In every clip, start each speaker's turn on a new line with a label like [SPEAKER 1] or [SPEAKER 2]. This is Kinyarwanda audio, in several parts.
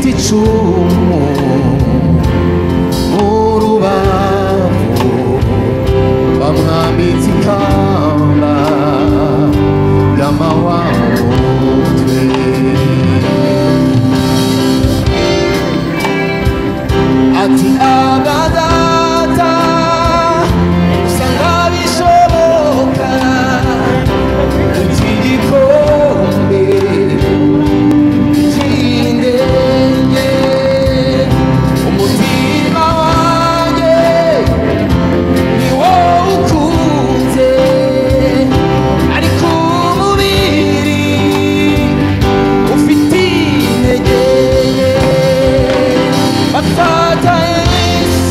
[SPEAKER 1] icumu urubavu bamwambitse ikamba ry'amahwa mu mutwe ati abadata gusa ntabishoboka iki gikombe cy'indege umutima wanjye ni wowe ukunze ariko umubiri ufite intege Bapfata Yesu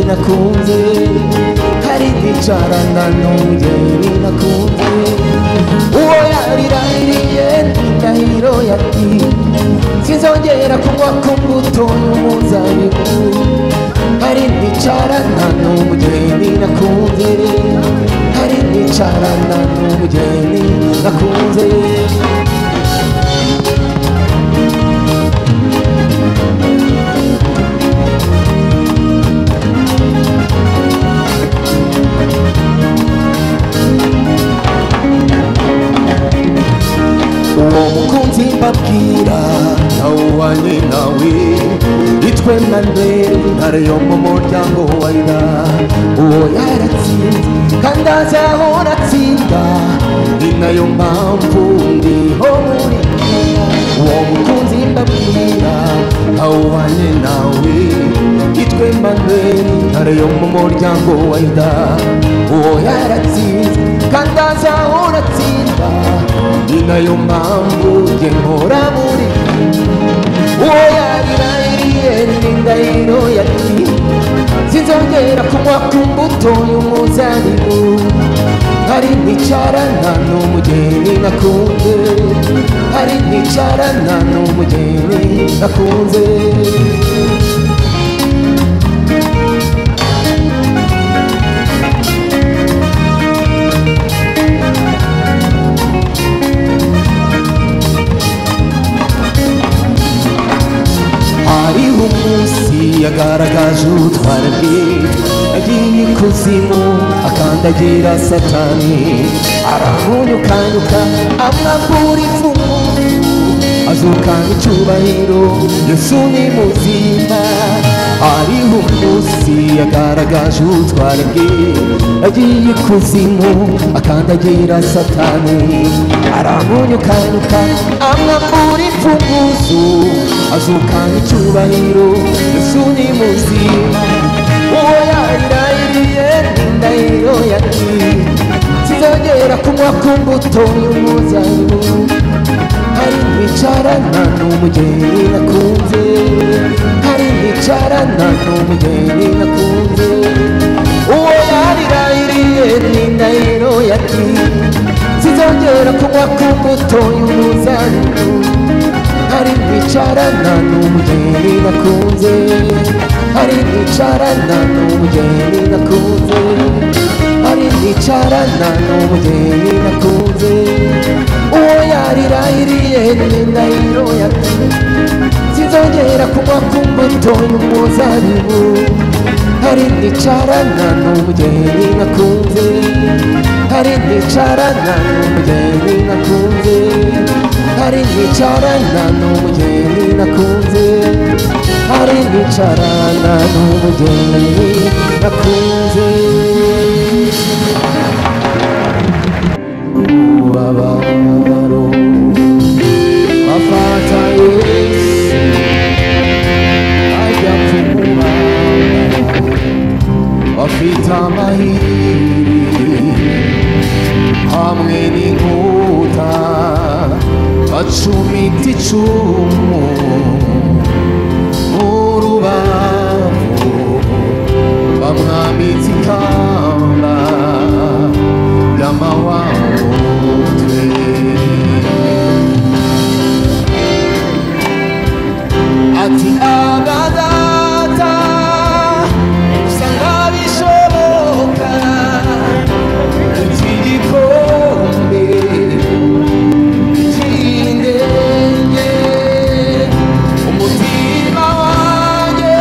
[SPEAKER 1] nakunze hari nicarana n'umugeni nakunze uwo yarirahiriye indahiro yati sinzongera kunywa ku mbuto y'umuzabibu hari nicarana n'umugeni nakunze hari nicarana n'umugeni nakunze uwo mukunzi mbabwira nawuhanye nawe itwe na mbere ntare yo mu muryango wa yuda uwo yaratsinze kandi azahora atsinda ni nayo mpamvu ndiho muri mwe. uwo mukunzi mbabwira nawuhanye nawe itwe manweri ntare yo mu muryango wa yuda uwo yaratsinze kandi azahora atsinda ni nayo mpamvu njye mpora muri uwo yarirahiriye n'indahiro yati sinzongera kunywa ku mbuto y'umuzabibu hari nicarana n'umugeni nakunze hari nicarana n'umugeni nakunze hariho umunsi yagaragaje ubutware bwe agiye ikuzimu akandagira satani arahunyukanyuka amwambura ifumu azukana icyubahiro yesu ni muzima hariho umunsi yagaragaje ubutware bwe agiye ikuzimu akandagira satani arahunyukanyuka amwambura imfunguzo azukana icyubahiro yesu ni muzima uwo yandahiriye indahiro yati sinzongera kunywa ku mbuto y'umuzabibu hari nicarana n'umugeni nakunze hari nicarana n'umugeni nakunze uwo yarirahiriye ni ndahiro yati sinzongera kunywa ku mbuto y'umuzabibu hari nicarana n'umugeni nakunze hari nicarana n'umugeni nakunze hari nicarana n'umugeni nakunze uwo yarirahiriye ni ndahiro yati sinzongera kunywa ku mbuto y'umuzabibu hari nicarana n'umugeni nakunze hari nicarana n'umugeni nakunze hari nicarana n'umugeni nakunze hari nicarana n'umugeni nakunze ubabaro afata yesu ajya kumubabara bafite amahiri hamwe n'inkuta bacumita icumu n'urubavu bamwambitse ikamba ry'amawamutwe ati abadata gusa nk'abishoboka iki gikombe cy'indege umutima wanjye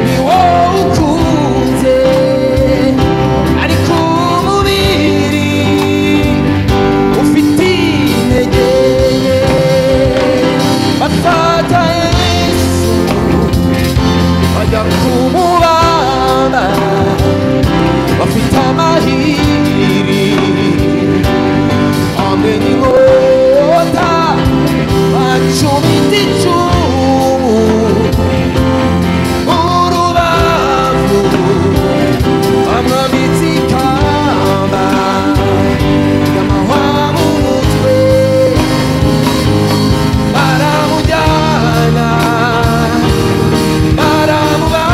[SPEAKER 1] ni wowe ukunze ariko umubiri ufite intege bafata yesu bajya kumubana bafite amahiri hamwe n'inkota bacumita icumu urubavu bamwambitse ikamba ry'amahwa mu mutwe baramujyana baramubaga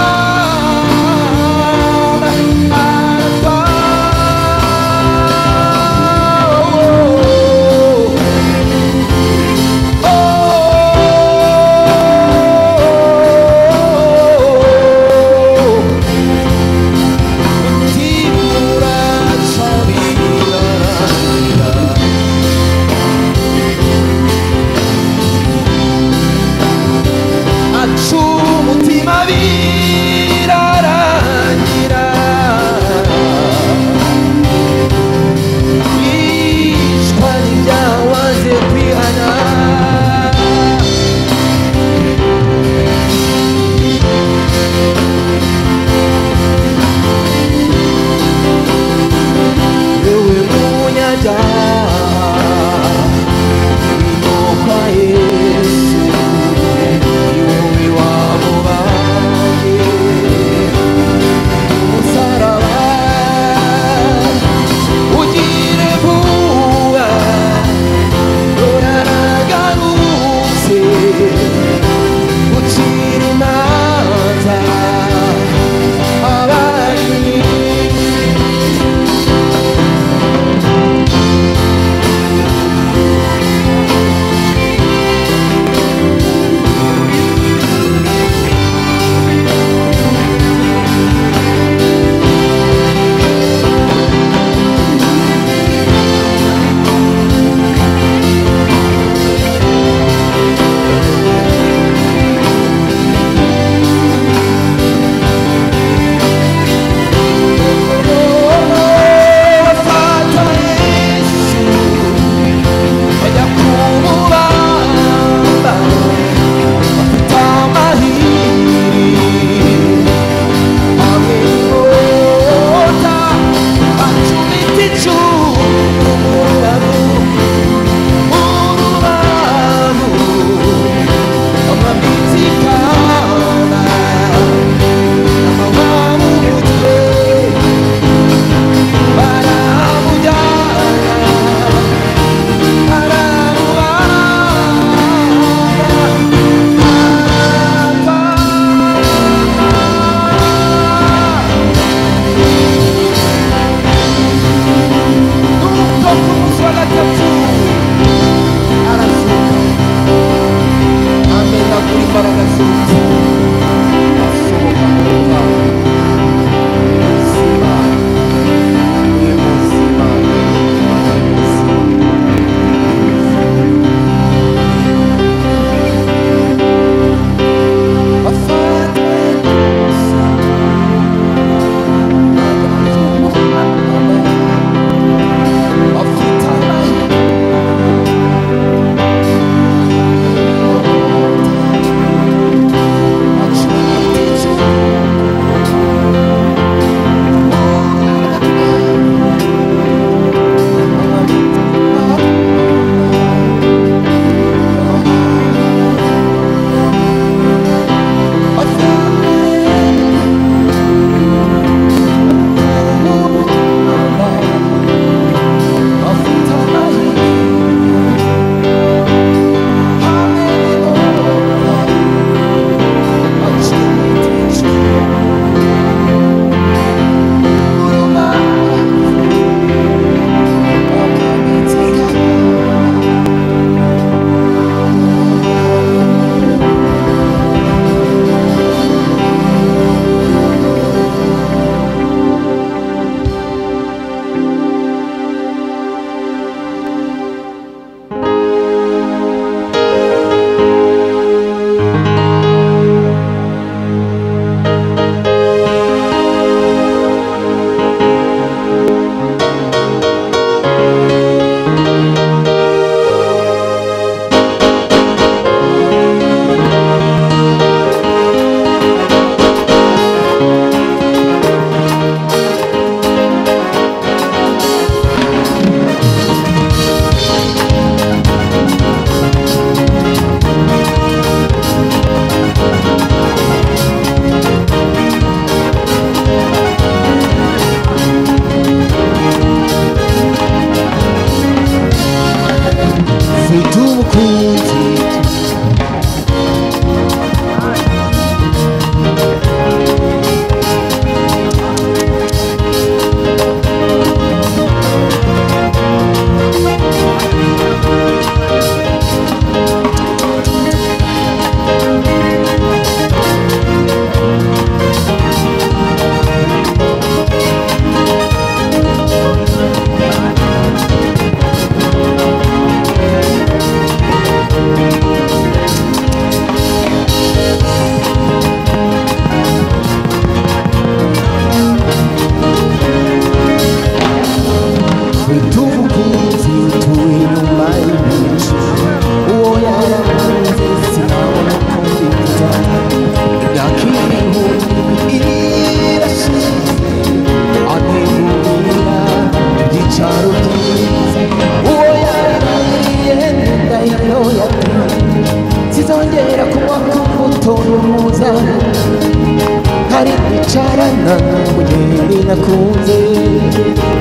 [SPEAKER 1] nicarana n'umugeni nakunze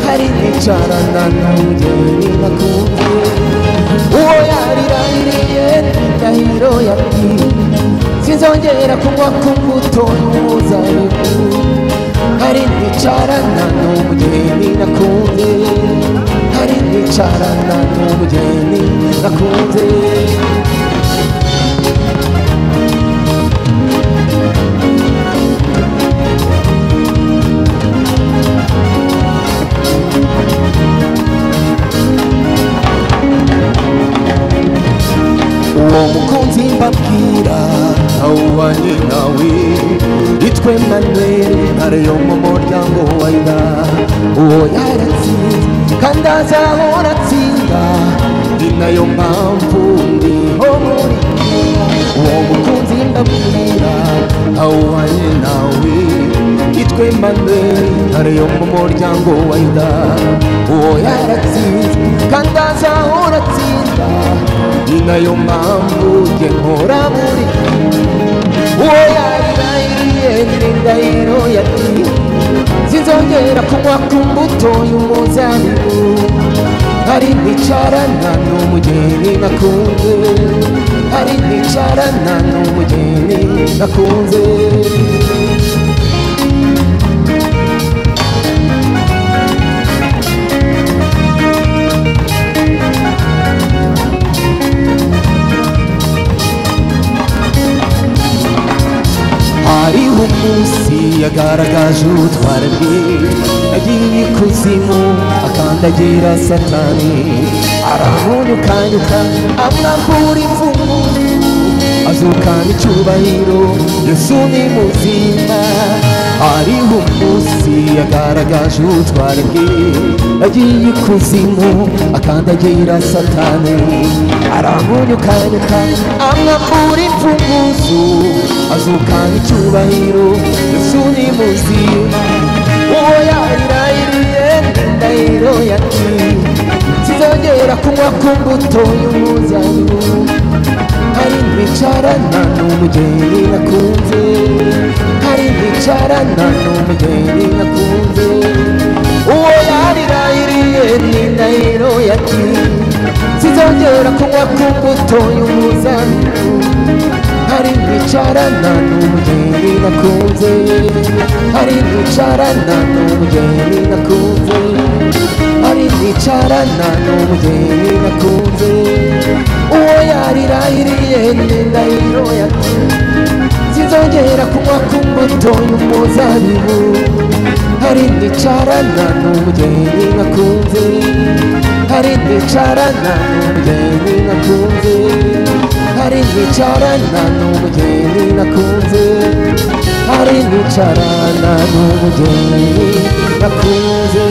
[SPEAKER 1] hari nicarana n'umugeni nakunze uwo yariraririye ndahiro yabwiye sinzongera kunywa ku mbuto y'umuzabibu hari nicarana n'umugeni nakunze hari nicarana n'umugeni nakunze uwo mukunzi mbabwira awuwanye nawe yitwe manuel ariyo mu muryango wa yuda uwo yaratsinze kandi azahora atsinda ni nayo mpamvu ndiho muri uwo mukunzi ndabwira awuhanye nawe yitwe manuel ariyo mu muryango wa yuda uwo yaratsinze kandi azahora atsinda ni nayo mpamvu jye nkora muri uwo yarirahiriye ni ndahiro yati sinzongera kunywa ku mbuto y'umuzabibu hari nicarana n'umugeni nakunze hari nicarana n'umugeni nakunze hariho umunsi yagaragaje ubutware bwe agiye ikuzimu akandagira satani arahonyukanyuka abulambura imvumu azukana icyubahiro yesu ni muzima hariho umunsi yagaragaje ubutware bwe agiye ikuzimu akandagira satani arahonyukanyuka amwambura imfunguzo azukana icyubahiro yesu ni muzima uwo yarirahiriye ndahiro yati sinzongera kunywa ku mbuto y'umuzabibu hari nicarana n'umugeni nakunze hari nicarana n'umugeni nakunze uwo yarirahiriye ni ndahiro yati sinzongera kunywa ku mbuto y'umuzabibu hari nicarana n'umugeni nakunze hari nicarana n'umugeni nakunze hari nicarana n'umugeni nakunze uwo yarirahiriye ni ndahiro yati sinzongera kunywa ku mbuto y'umuzabibu hari nicarana n'umugeni nakunze hari nicarana n'umugeni nakunze hari nicarana n'umugeni nakunze hari nicarana n'umugeni nakunze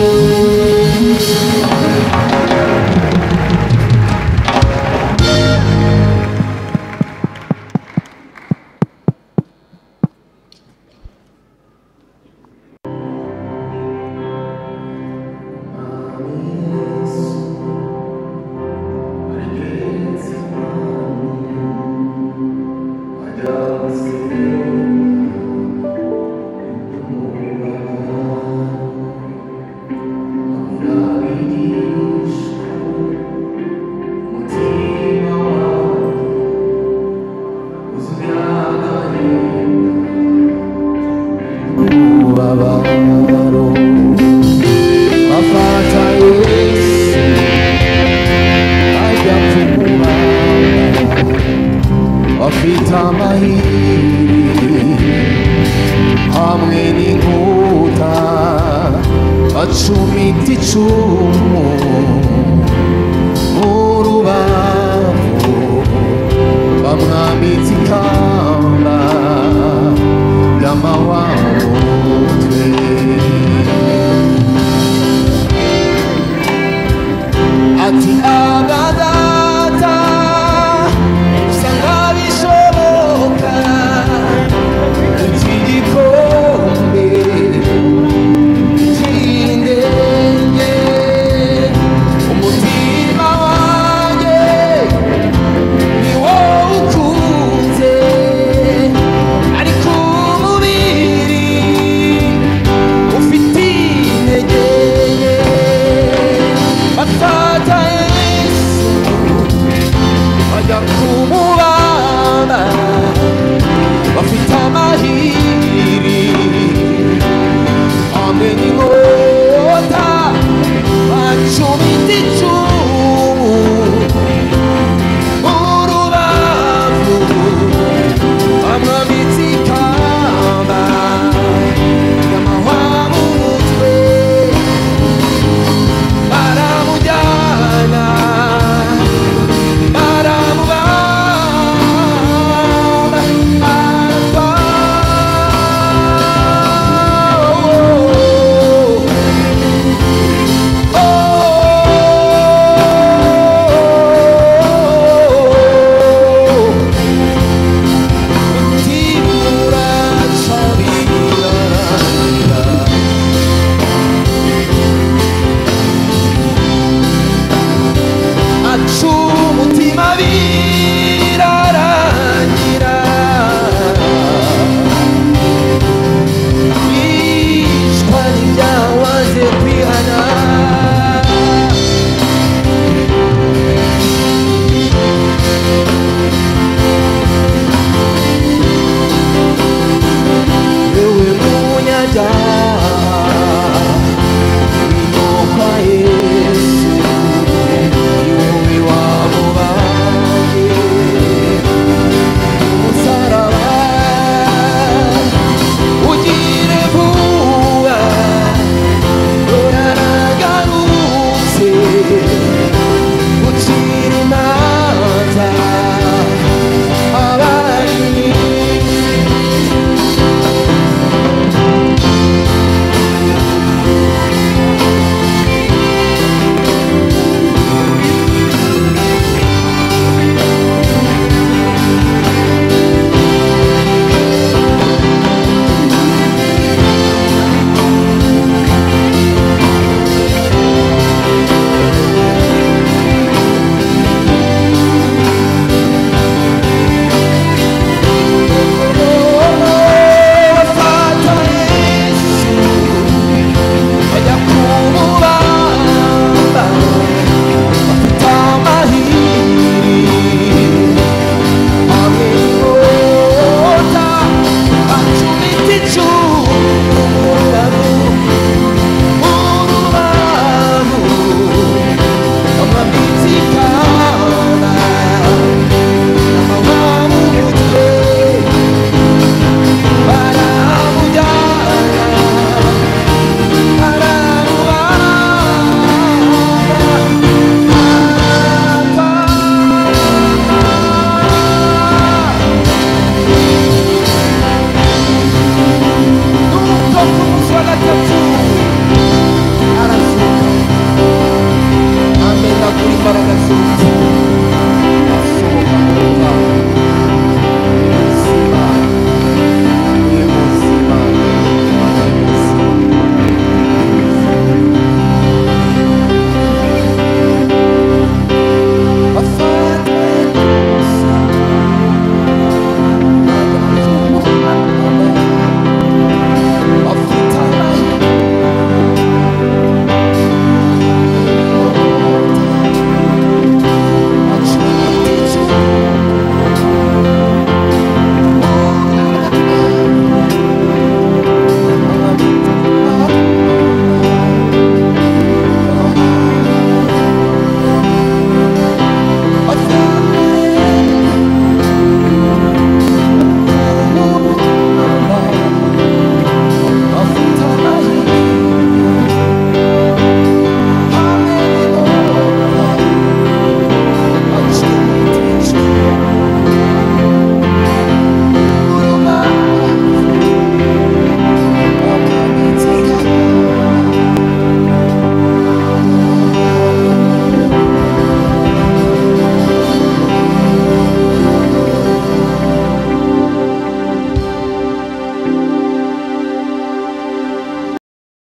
[SPEAKER 1] umubabaro afata yesu ajya kumubabaro afite amahiri hamwe n'inkuta acumita icumu